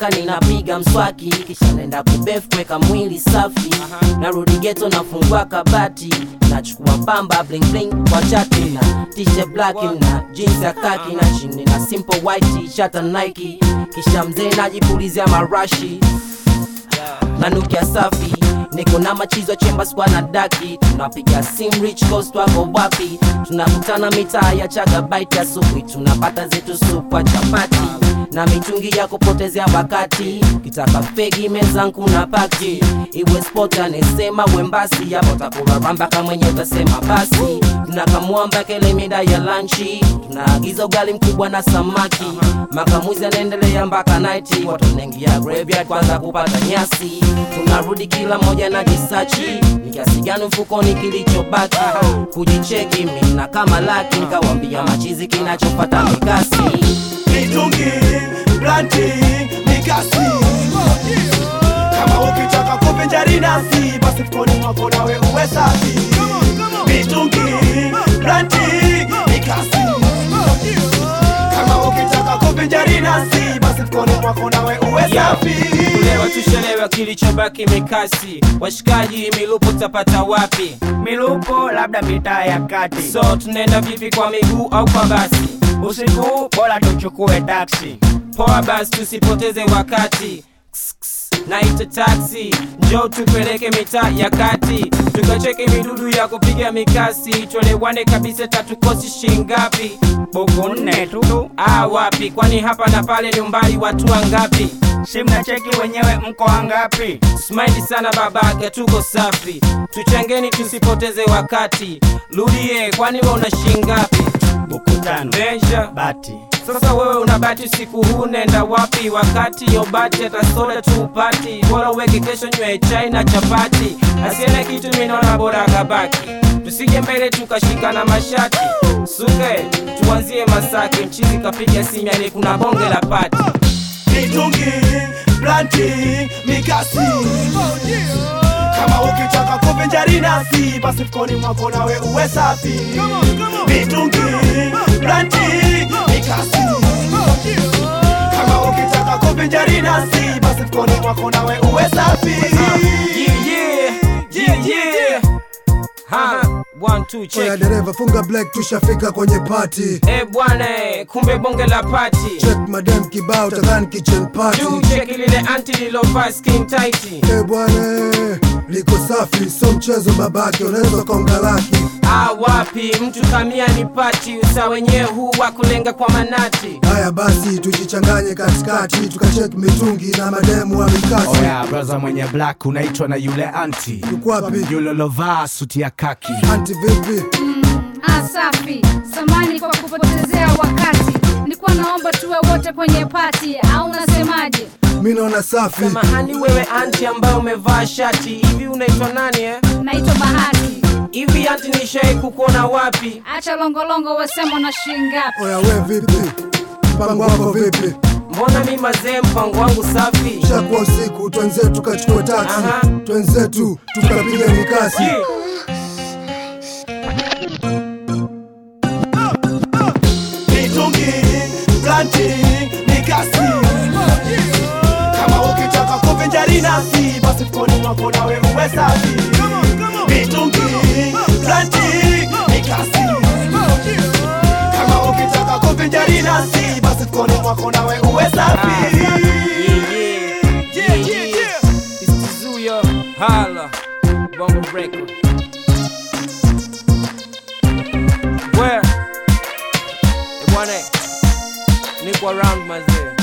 nikitoka ninapiga mswaki kisha naenda kubef kuweka mwili safi narudi geto nafungua kabati nachukua pamba bling bling kwa chati na t-shirt black na jeans ya kaki na chini na simple white t-shirt na Nike kisha mzee najipulizia marashi nanukia safi niko na machizo chemba skwa na daki tunapiga sim rich coast wako wapi tunakutana mitaa ya chagabaiti asubuhi tunapata zetu supwa chapati na mitungi ya kupotezea wakati kitaka fegi mezangu na paki iwe spot anesema wembasi yapo takuraramba kamwenye utasema basi tunakamwamba kele mida ya lanchi tunaagiza ugali mkubwa na samaki makamuzi anaendelea mpaka naiti watu wanaingia graveyard kwanza kupata nyasi tunarudi kila moja na jisachi ni kiasi gani mfukoni kilichobaki kujicheki mina kama laki nikawambia machizi kinachopata mikasi mitungi planti mikasi kama ukitaka kuvinjari nasi basi mkoni mwako nawe uwe safi mitungi planti mikasi kama ukitaka kuvinjari nasi basi mkoni mwako nawe uwe safi kulewa tushelewa kilichobaki mikasi washikaji milupo tapata wapi milupo labda mitaa ya kati so tunaenda vipi kwa miguu au kwa basi usiku bora tuchukue taksi poa basi tusipoteze wakati Ks, ks, naita taksi njo tupeleke mitaa ya kati tukacheke midudu ya kupiga mikasi tuelewane kabisa tatukosi shingapi buku nne tu ah wapi kwani hapa na pale ni umbali watu wangapi si mnacheki wenyewe mko wangapi smaili sana babake tuko safi tuchangeni tusipoteze wakati rudie kwani we una shingapi buku tano measure bati sasa wewe unabati usiku huu nenda wapi wakati yobati hata soda tu upati bora uweke kesho nywe chai na chapati asiene kitu minaona bora kabaki tusije mbele tukashikana mashati suke tuanzie masaki mchizi kapiga simiani kuna bonge la pati mitungi planti mikasi kama ukitaka kuvinjari nasi basi mkoni mwako nawe uwe safi mitungi planti mikasi kama ukitaka kuvinjari nasi basi mkoni mwako nawe uwe safi yeah, yeah, yeah, yeah. Ha, one, two, Oya check. dereva funga black tushafika kwenye party Eh bwana, eh, kumbe bonge la pati check madam kibao takani kitchen party juu cheki lile anti lilovaa skin tight Eh bwana liko safi so mchezo babake unaweza konga laki Ah, wapi mtu kamia ni pati usa wenyewe huu wa kulenga kwa manati haya basi tujichanganye katikati tukacheki mitungi na mademu wa mikasi oya braza mwenye black unaitwa na yule anti yuko wapi yule lovaa suti ya kaki anti vipi Ah, safi samani kwa kupotezea wakati nilikuwa naomba tuwe wote kwenye pati au unasemaje mi naona safi mahani wewe anti ambaye umevaa shati hivi unaitwa nani eh? naitwa bahati hivi anti nishai kukuona wapi acha longolongo wasema na shingapi oya we vipi mpango wako vipi mbona mi mazee mpango wangu safi shakuwa usiku twenzetu tukachukua taksi Aha. twenzetu tukapiga mikasi Yeah. mitungi planti mikasi kama ukitaka kuvinjari nasi basi mkoni mwako nawe uwe safi mitungi planti mikasi kama ukitaka kuvinjari nasi basi mkoni mwako nawe uwe safi Yeah, yeah. Yeah, yeah. It's Tizuya. Holla. Bongo Record. Where? Eh, bwana, niko around mazee.